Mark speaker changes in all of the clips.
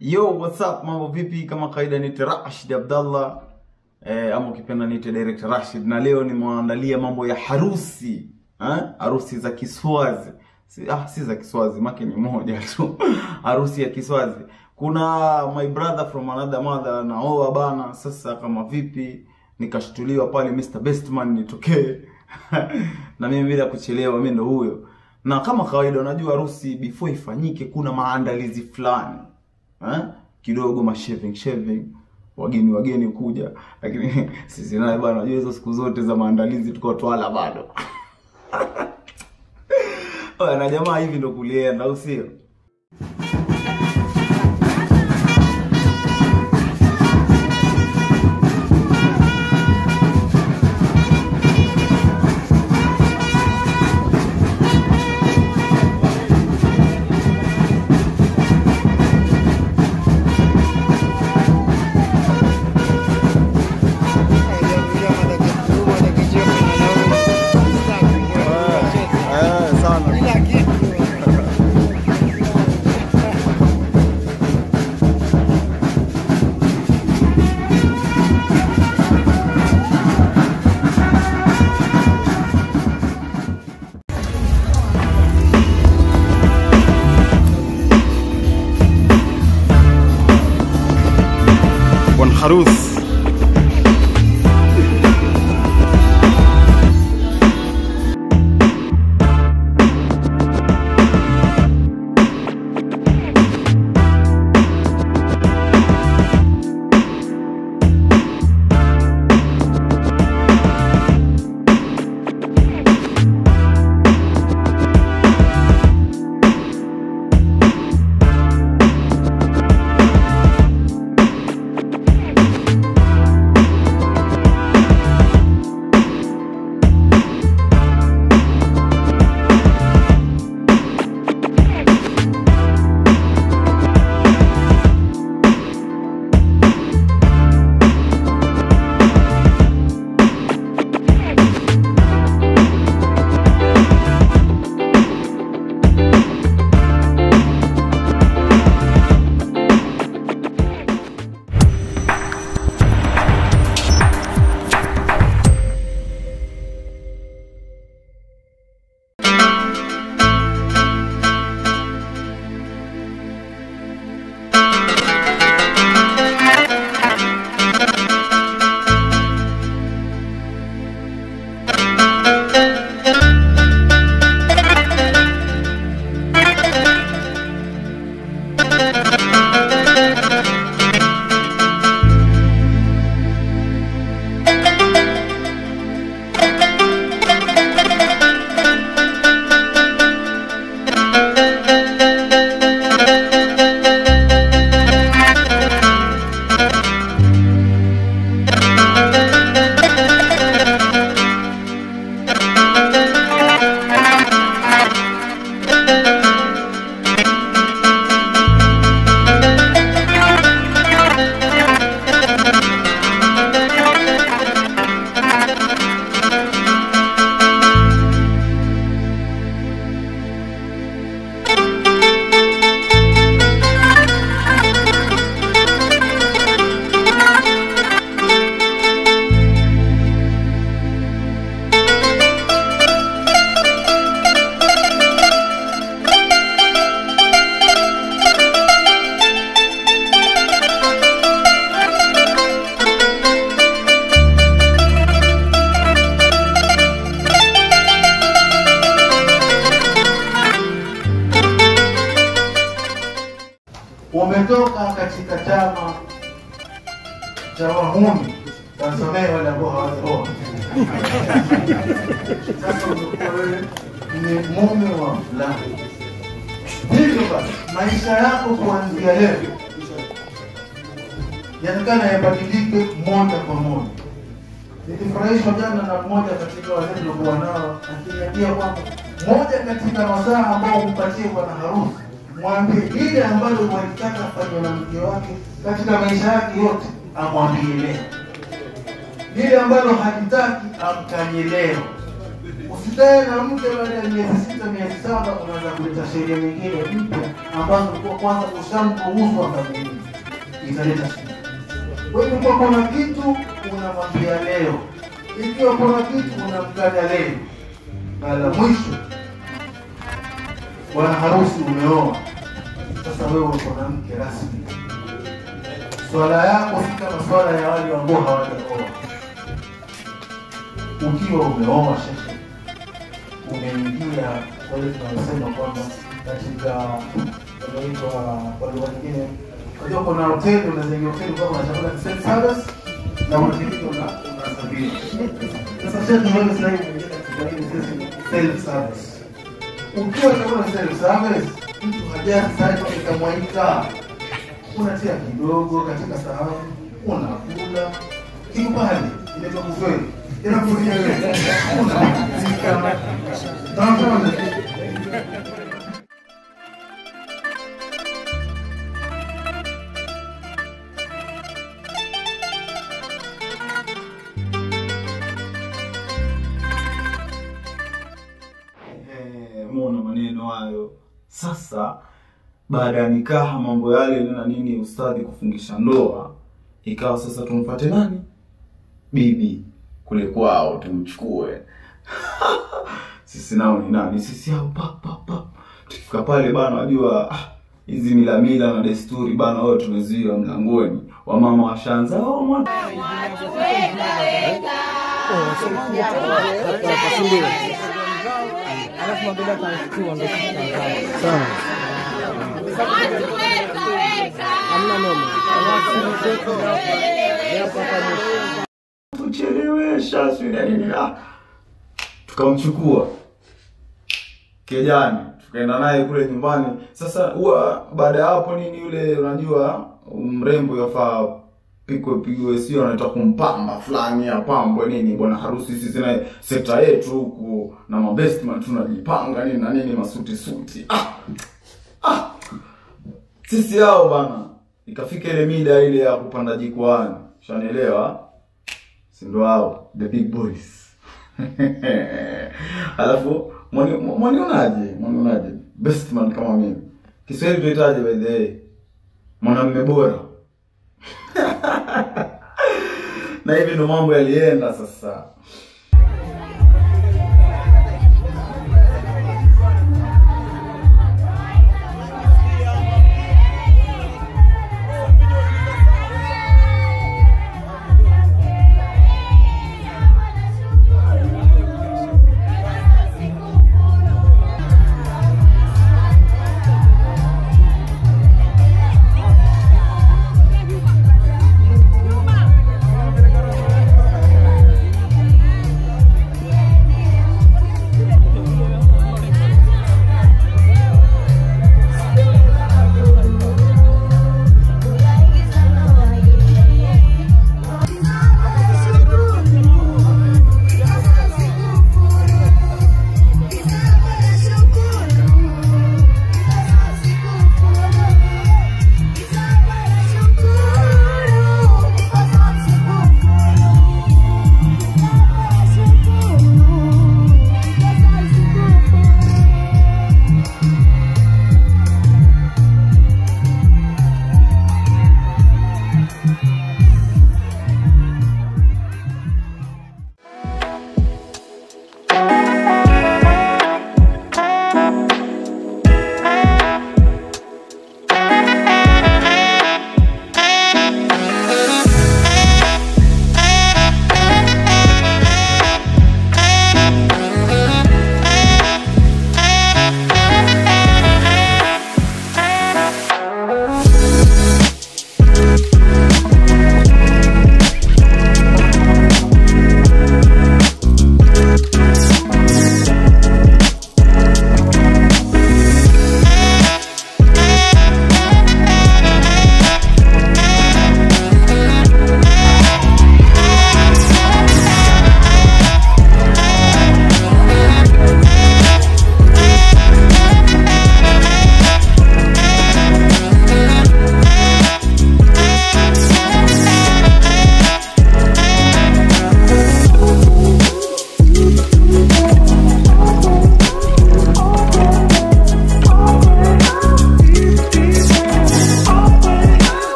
Speaker 1: Yo, what's up? Mambo vipi? Kama kawaida niite Rashid Abdallah eh, ama ukipenda niite Direct Rashid, na leo nimewaandalia mambo ya harusi eh? harusi za Kiswazi si, ah, si za Kiswazi make ni moja tu harusi ya Kiswazi. Kuna my brother from another mother naoa bana. Sasa kama vipi, nikashtuliwa pale Mr Bestman nitokee na mimi bila kuchelewa, mimi ndo huyo. Na kama kawaida, unajua harusi before ifanyike kuna maandalizi fulani eh? kidogo ma shaving shaving wageni wageni kuja, lakini sisi naye bwana, unajua hizo siku zote za maandalizi tuko twala bado Oya, na jamaa hivi ndo kulienda, au sio?
Speaker 2: bwana harusi
Speaker 3: umetoka katika chama cha wahuni, tasamehe wale ambao hawajaoa. Sasa umekuwa wewe ni mume wa fulani. Hivyo basi maisha yako kuanzia leo yaonekana yabadilike moja kwa moja. Nilifurahishwa jana na mmoja katika wale tuliokuwa nao akiniambia kwamba moja katika wasaa ambao hupatie bwana harusi mwambie lile ambalo walitaka afanywe na mke wake katika maisha yake yote, amwambie leo. Lile ambalo halitaki amkanye leo. Usikae na mke baada ya miezi sita, miezi saba, unaanza kuleta sheria nyingine mpya ambazo kwa kwanza ushamruhusu akakuingia. italeta shida. Kwa hivyo kwa kuna kitu unamwambia leo, ikiwa kuna kitu unamtaja leo, na la mwisho, bwana harusi umeoa, sasa wewe uko na mke rasmi. Swala yako si kama swala ya wale ambao hawajaoa. Ukiwa umeoa shekhe, umeingia kwa hiyo tunasema kwamba katika wanaitwa kwa lugha nyingine, unajua kuna hoteli, unazengia hoteli kama una chakula ni self service na unafikiri una unasafiri. Sasa shekhe, wewe sasa hivi umeingia katika hili sisi self service. Ukiwa chakula self service, mtu hajaa sasa ikamwaita unatia kidogo katika sahani, unakula kipande inaitwa buffet, inakuja wewe unapika Tazama.
Speaker 1: Eh, muona maneno hayo sasa baada ya nikaha mambo yale na nini ustadhi kufungisha ndoa ikawa sasa tumfate nani bibi kule kwao tumchukue sisi nao ni nani sisi hao pa pa pa tukifika pale bana wajua ah, hizi mila mila na desturi bana wao tumezuia mlangoni wamama washaanza oh, mwana kuchelewesha sijui na nini ah. tukamchukua kijani tukaenda naye kule nyumbani sasa huwa baada ya hapo nini yule unajua mrembo yafaa pikwe pigwe sio anaita kumpamba fulani apambwe nini bwana harusi sisi naye sekta yetu huku na mabestman tunajipanga nini na nini masuti suti ah! Ah! sisi hao bana ikafika ile mida ile ya kupanda jikwaani shanielewa si ndo hao the big boys alafu mwani- mwanionaje mwanionaje bestman kama mimi kiswahili tuitaje by the way mwanamme bora na hivi ndo mambo yalienda sasa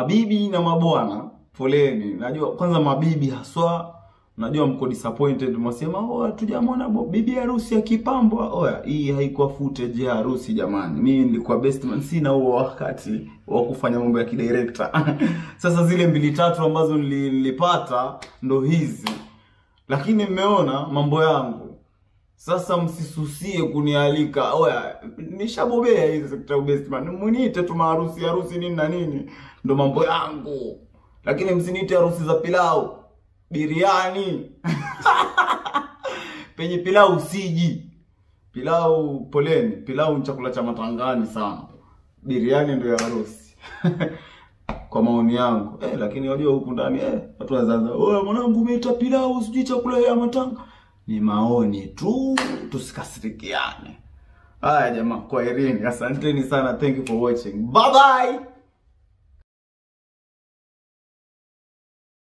Speaker 1: mabibi na mabwana poleni najua kwanza mabibi haswa najua mko disappointed mwasema oh hatujamwona bo- bibi harusi akipambwa oya hii haikuwa footage ya harusi jamani mimi nilikuwa best man sina huo wakati wa kufanya mambo ya kidirector sasa zile mbili tatu ambazo nili- nilipata ndo hizi lakini mmeona mambo yangu sasa msisusie kunialika oya nishabobea hizi sekta ya best man muniite tu maharusi harusi nini na nini ndo mambo yangu lakini msiniite harusi za pilau biriani penye pilau siji pilau poleni pilau ni chakula cha matangani sana biriani ndio ya harusi kwa maoni yangu eh, lakini wajua huku ndani eh, watu wazaza oya mwanangu umeita pilau sijui chakula ya matanga ni maoni tu tusikasirikiane haya jamaa kwaherini asanteni sana thank you for watching bye bye